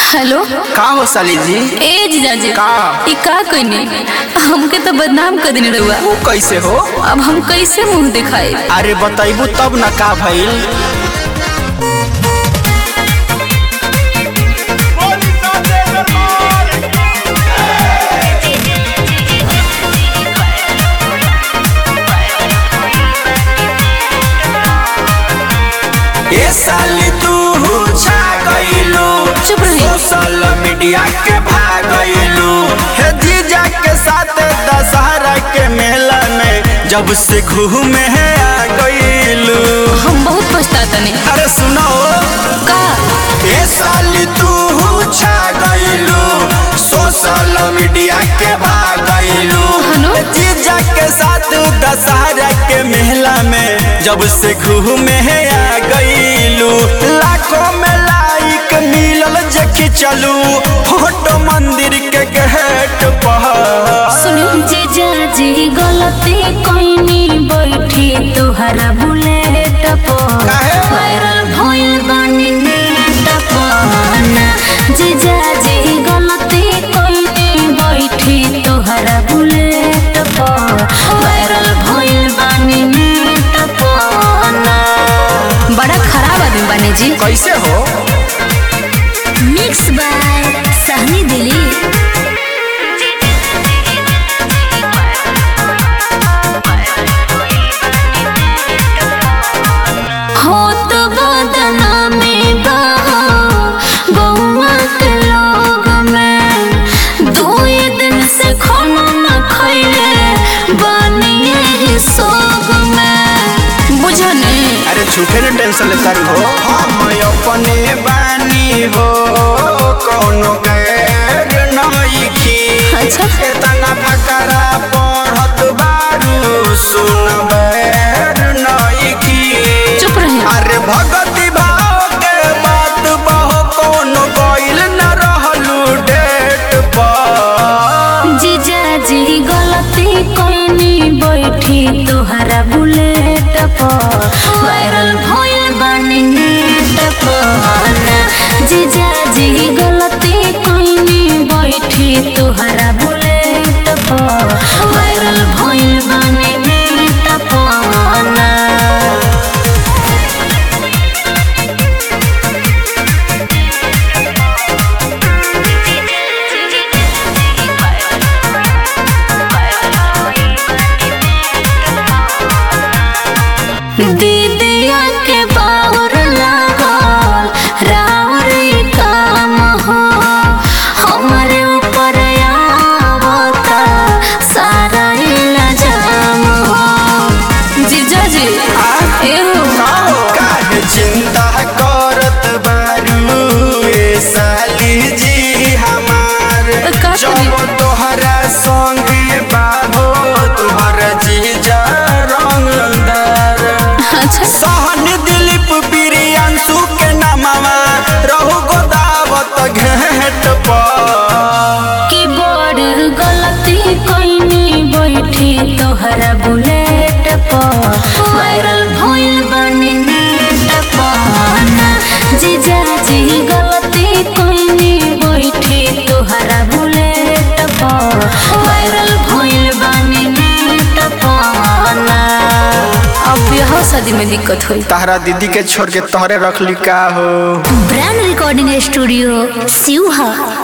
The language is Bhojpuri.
हेलो का हो साली जी ए जीजाजी का? ई का कइनी हमके तो बदनाम कर देने रहुआ वो कैसे हो अब हम कैसे मुंह दिखाए अरे बताइबू तब न का भइल ए साली तू छा गइलू चुप रही। सोशल मीडिया के भागइलू हे जीजा के साथ दशहरा के मेला में जब से घूमे है आ गइलू हम बहुत पछताता नहीं अरे सुनो का ए साली तू छा गइलू सोशल मीडिया के भागइलू हनु? जीजा के साथ दशहरा के मेला में जब से घूमे है आ गइलू लाखों में लाइक मिलल जे चलू फोटो मंदिर के गेट पर सुनो जीजाजी गलती कोइनी बैठी तोहरा बुलेट पर काहे? वायरल भइल बानी नेट पर ना जीजाजी गलती कोइनी बैठी तोहरा बुलेट पर वायरल भइल बानी नेट पर ना बड़ा खराब आदमी बने जी कैसे हो मिक्स बाय सहनी दिली होत बदना में बहा बउआ के लोग में दुई दिन से खाना न खैले बनिए ही सोग में बुझने अरे झूठे ने टेंशन लेता हो हम अपने बानी हो कोनो गैर नइखी अच्छा। इतना फकरा पढ़त बारू सुन बैर नइखी चुप रहे अरे भगति भाव के बात बहो कोनो गइल न रहलू डेट पर जीजाजी गलती कोइनी बैठी तोहरा बुलेट पर वायरल भइल बानी नेट पर ना जीजाजी गलती कोइनी बैठी तोहरा बुलेट पर वायरल भइल बानी नेट पर ना दीदिया के बाउर लागल राउर ई काम हो हमारे ऊपर आवता सारा इल्जाम हो जीजा जी एहो काहे चिंता करत बारू ए साली जी हमार का जब करी? तोहरा संगे बाहो तोहर जीजा रंगदार अच्छा सहन दिलीप प्रियांशु के नामवा रहु गोदावत घेट पर की बड़ गलती कोइनी बैठी तोहरा बुलेट पर वायरल भइल बानी नेट पर ना जीजा जी गलती कोइनी बैठी तोहरा बुलेट पर वायरल भइल बानी नेट पर ना अब बियाह शादी में दिक्कत होई तहरा दीदी के छोड़ के तोहरे रखली का हो ब्रांड रिकॉर्डिंग स्टूडियो सिवहा